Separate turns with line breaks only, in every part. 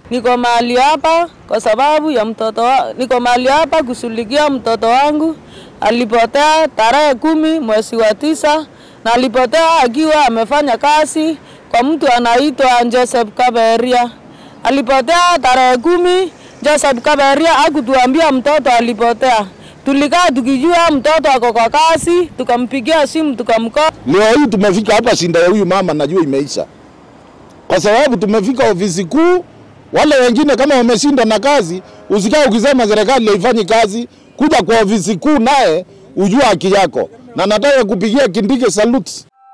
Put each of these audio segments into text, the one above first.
Niko mahali hapa kwa sababu ya mtoto wa, niko mahali hapa kushughulikia mtoto wangu alipotea tarehe kumi mwezi wa tisa na alipotea akiwa amefanya kazi kwa mtu anaitwa Joseph Kaberia. Alipotea tarehe kumi. Joseph Kaberia hakutuambia mtoto alipotea. Tulikaa tukijua mtoto ako kwa kazi, tukampigia simu tukamkoa.
Leo hii tumefika hapa, shinda ya huyu mama najua imeisha, kwa sababu tumefika ofisi kuu. Wale wengine kama wameshindwa na kazi, usikae ukisema serikali haifanyi kazi, kuja kwa ofisi kuu naye ujua haki yako, na nataka kupigia Kindiki salute.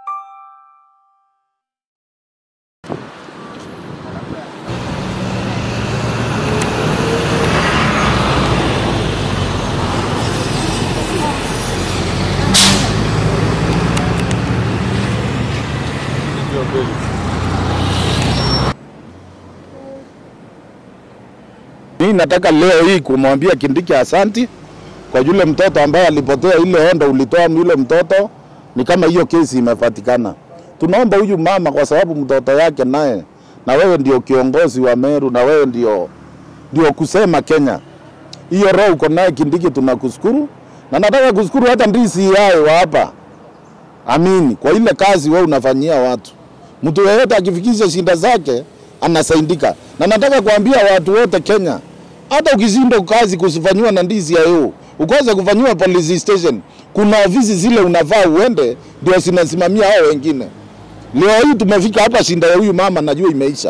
Mimi nataka leo hii kumwambia Kindiki asanti kwa yule mtoto ambaye alipotea, ile ondo ulitoa yule mtoto, ni kama hiyo kesi imepatikana. Tunaomba huyu mama, kwa sababu mtoto yake naye, na wewe ndio kiongozi wa Meru, na wewe ndio ndio kusema Kenya, hiyo roho uko naye Kindiki, tunakushukuru na nataka kushukuru hata ndisi yae wa hapa Amini kwa ile kazi wewe unafanyia watu. Mtu yeyote akifikisha shinda zake anasaidika, na nataka kuambia watu wote Kenya, hata ukishindwa kazi kusifanyiwa na ndizi ya EU ukose kufanyiwa police station, kuna ofisi zile unafaa uende, ndio zinasimamia hao wengine. Leo hii tumefika hapa, shinda ya huyu mama najua imeisha,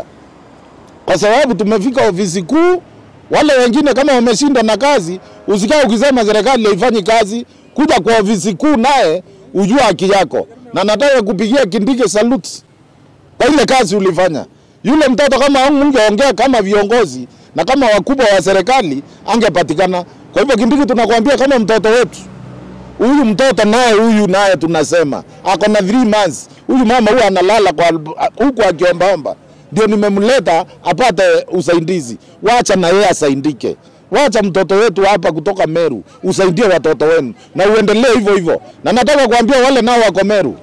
kwa sababu tumefika ofisi kuu. Wale wengine kama wameshindwa na kazi, usikae ukisema serikali haifanyi kazi, kuja kwa ofisi kuu naye ujua haki yako, na nataka kupigia Kindiki salute kwa ile kazi ulifanya. Yule mtoto kama ungeongea kama viongozi na kama wakubwa wa serikali angepatikana. Kwa hivyo Kindiki, tunakwambia kama mtoto wetu huyu mtoto naye huyu naye tunasema ako na 3 months. Huyu mama huyu analala kwa huku akiombaomba, ndio nimemleta apate usaidizi. Wacha na yeye asaidike. Wacha mtoto wetu hapa kutoka Meru usaidie watoto wenu na uendelee hivyo hivyo, na nataka kuambia wale nao wako Meru,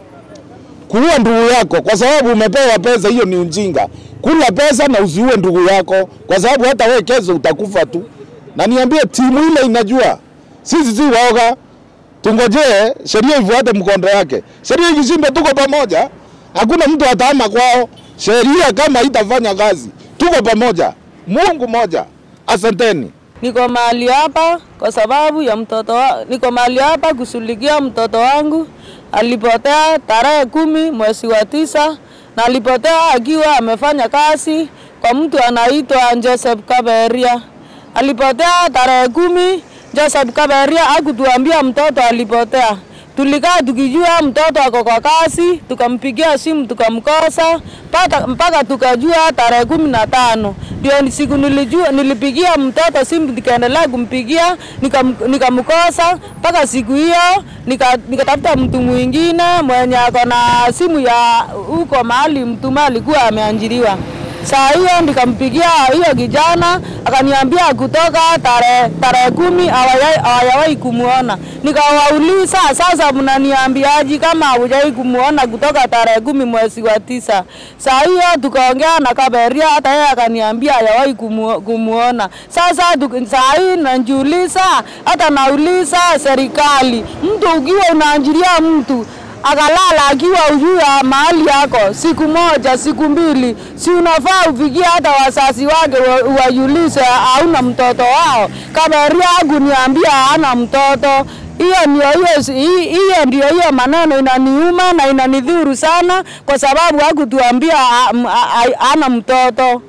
kuua ndugu yako kwa sababu umepewa pesa, hiyo ni ujinga. Kula pesa na usiue ndugu yako, kwa sababu hata wewe kesho utakufa tu. Na niambie timu ile inajua, sisi si waoga, tungojee sheria ifuate mkondo wake. Sheria ikishindwa, tuko pamoja, hakuna mtu ataama kwao. Sheria kama itafanya kazi, tuko pamoja, Mungu moja. Asanteni.
Niko mahali hapa kwa sababu ya mtoto wa, niko mahali hapa kushughulikia mtoto wangu alipotea tarehe kumi mwezi wa tisa na alipotea akiwa amefanya kazi kwa mtu anaitwa Joseph Kaberia. Alipotea tarehe kumi. Joseph Kaberia hakutuambia mtoto alipotea. Tulikaa tukijua mtoto ako kwa kazi, tukampigia simu tukamkosa mpaka mpaka tukajua tarehe kumi na tano ndio siku nilijua, nilipigia mtoto simu nikaendelea kumpigia nikam- nikamkosa mpaka siku hiyo nika- nikatafuta mtu mwingine mwenye ako na simu ya huko mahali mtu alikuwa ameanjiriwa. Saa hiyo nikampigia hiyo kijana akaniambia kutoka tarehe tarehe kumi hawajai- hawajawahi kumuona. Nikawauliza, sasa mnaniambiaje kama hawajawahi kumuona kutoka tarehe kumi mwezi wa tisa? Saa hiyo tukaongea na Kaberia, hata yeye akaniambia hajawahi kumu, kumuona. Sasa tuki- saa hii najiuliza, hata nauliza serikali, mtu ukiwa unaanjiria mtu akalala akiwa ujua mahali yako siku moja siku mbili, si unafaa ufikie hata wazazi wake wa- uwajulishe hauna mtoto wao. Kaberia hakuniambia hana mtoto. Hiyo ndio hiyo hi- hiyo ndio hiyo maneno inaniuma na inanidhuru sana, kwa sababu hakutuambia ha- m- ha- ha- hana mtoto.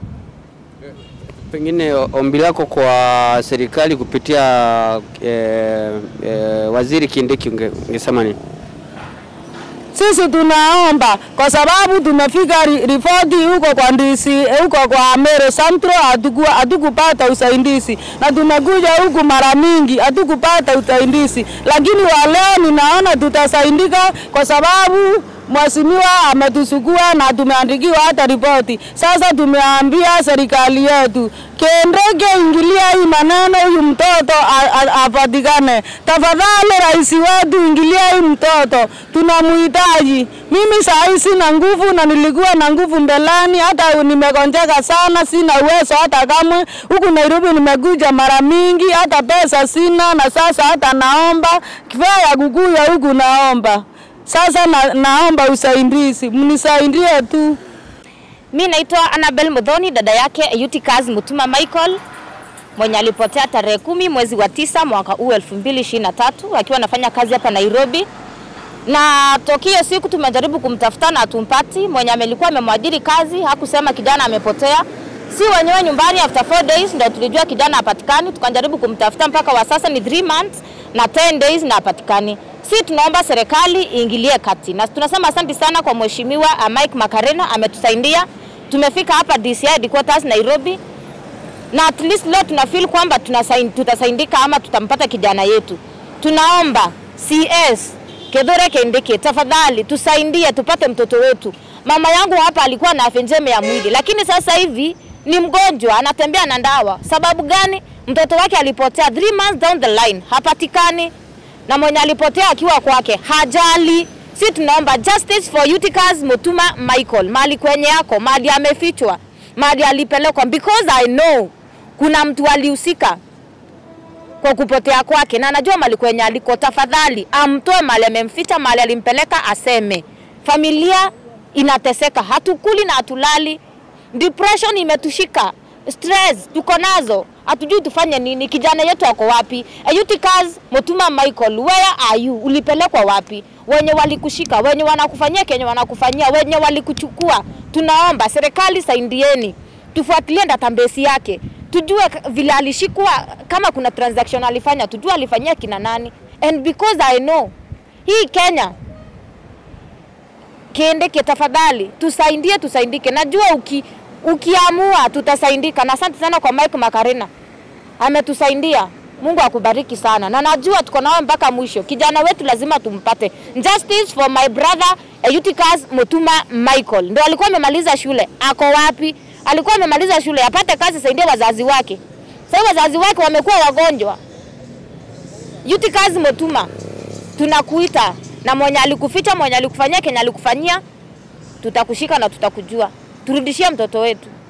Pengine ombi lako kwa serikali kupitia eh, eh, waziri Kindiki unge- ungesema nini?
Sisi tunaomba kwa sababu tumefika ri- ripoti huko kwa ndisi huko kwa Meru Central, hatuku- hatukupata usaidizi na tumekuja huku mara mingi hatukupata usaidizi, lakini wa leo ninaona tutasaidika kwa sababu Mheshimiwa ametusukua na tumeandikiwa hata ripoti. Sasa tumeambia serikali yetu Kindiki, ingilia hii maneno, huyu mtoto a- a- apatikane tafadhali. Rais wetu, ingilia hii mtoto, tunamhitaji. Mimi saa hii sina nguvu na nilikuwa na nguvu mbeleni, hata nimegonjeka sana, sina uwezo hata kamwe. Huku Nairobi nimekuja mara mingi, hata pesa sina, na sasa hata naomba kifaa ya kukuya huku, naomba sasa na, naomba usaidizi, mnisaidie tu.
Mi naitwa Annabel Mudhoni, dada yake Eutychus Mutuma Michael mwenye alipotea tarehe kumi mwezi wa tisa mwaka huu 2023 akiwa anafanya kazi hapa Nairobi, na tokio siku tumejaribu kumtafuta na tumpati. Mwenye amelikuwa amemwajiri kazi hakusema kijana amepotea, si wenyewe nyumbani. After 4 days ndio tulijua kijana hapatikani, tukajaribu kumtafuta mpaka wa sasa ni 3 months na 10 days na hapatikani. Si tunaomba serikali iingilie kati, na tunasema asante sana kwa mheshimiwa uh, Mike Makarena ametusaidia. Tumefika hapa DCI headquarters Nairobi, na at least leo tuna feel kwamba tunasain- tutasaidika ama tutampata kijana yetu. Tunaomba CS Kithure Kindiki, tafadhali tusaidie tupate mtoto wetu. Mama yangu hapa alikuwa na afya njema ya mwili, lakini sasa hivi ni mgonjwa, anatembea na ndawa. Sababu gani? Mtoto wake alipotea 3 months down the line, hapatikani, na mwenye alipotea akiwa kwake hajali. Si tunaomba justice for Eutychus Mutuma Michael, mali kwenye yako, mali amefichwa, mali alipelekwa, because I know kuna mtu alihusika kwa kupotea kwake na anajua mali kwenye aliko. Tafadhali amtoe mali amemficha, mali alimpeleka, aseme. Familia inateseka, hatukuli na hatulali, depression imetushika, stress tuko nazo, hatujui tufanye nini. Kijana yetu ako wapi? Eutychus Mutuma Michael, where are you? Ulipelekwa wapi? Wenye walikushika, wenye wanakufanyia kenye wanakufanyia, wenye walikuchukua, tunaomba serikali saidieni, tufuatilie database yake tujue k- vile alishikwa, kama kuna transaction alifanya, tujue alifanyia kina nani. And because I know hii Kenya, Kindiki, tafadhali tusaidie, tusaidike. Najua uki, ukiamua tutasaidika, na asante sana kwa Mike Makarena ametusaidia. Mungu akubariki sana, na najua tuko nao mpaka mwisho. Kijana wetu lazima tumpate. Justice for my brother Eutychus Mutuma Michael, ndo alikuwa amemaliza shule. Ako wapi? Alikuwa amemaliza shule, apate kazi, saidie wazazi wake. Sasa wazazi wake wamekuwa wagonjwa. Eutychus Mutuma, tunakuita na mwenye alikuficha, mwenye alikufanyia, kenye alikufanyia, tutakushika na tutakujua. Turudishie mtoto wetu.